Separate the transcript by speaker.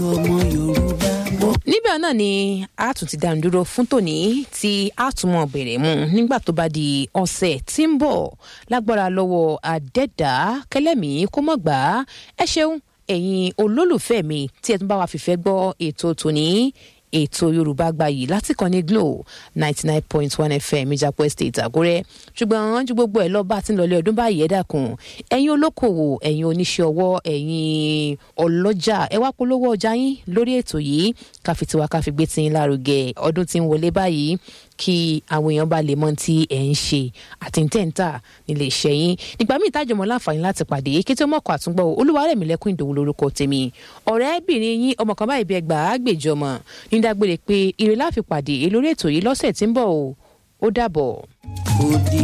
Speaker 1: ọmọ yorùbá mọ́.
Speaker 2: níbẹ̀ náà ni a tún ti dánu dúró fún tòní tí a tún mọ̀ bẹ̀rẹ̀ mu nígbà tó bá di ọ̀sẹ̀ tí ń bọ̀ lágbára lọ́wọ́ àdẹ́dà kẹlẹ́mì kó mọ̀ gbà á ẹ ṣeun ẹ̀yin olólùfẹ́ mi tí ẹ tún bá wa fìfẹ́ gbọ́ ètò tòní ètò yorùbá gbayì láti kàn ní glo ninety nine point one fm ìjàpọ̀ estate àgúrẹ́ ṣùgbọ́n ju gbogbo ẹ̀ lọ bá ti ń lọlé ọdún báyìí ẹ dákun ẹ̀yin olókòwò ẹ̀yin oníṣẹ́ ọwọ́ ẹ̀yin ọlọ́jà ẹ wá polówó ọjà yín lórí ètò yìí káfi tiwa káfi gbé tiyín lárugẹ ọdún tí ń wọlé báyìí kí àwọn èèyàn bá lè mọ tí ẹ ń ṣe àti tẹ́ǹtà nílé iṣẹ́ yín nígbà míì tájọmọ láǹfààní láti pàdé kí tí ó mọ̀kọ́ àtúngbọ̀ olúwarẹ̀mílẹ́kùn ìdòwú lórúkọ tèmi ọ̀rẹ́bìnrin yín ọmọ kan báyìí bí ẹgbàá gbèjọmọ ní dágbére pé ire láfi pàdé lórí ètò yìí lọ́sẹ̀ tí ń bọ̀ o ó dàbọ̀.
Speaker 1: ó di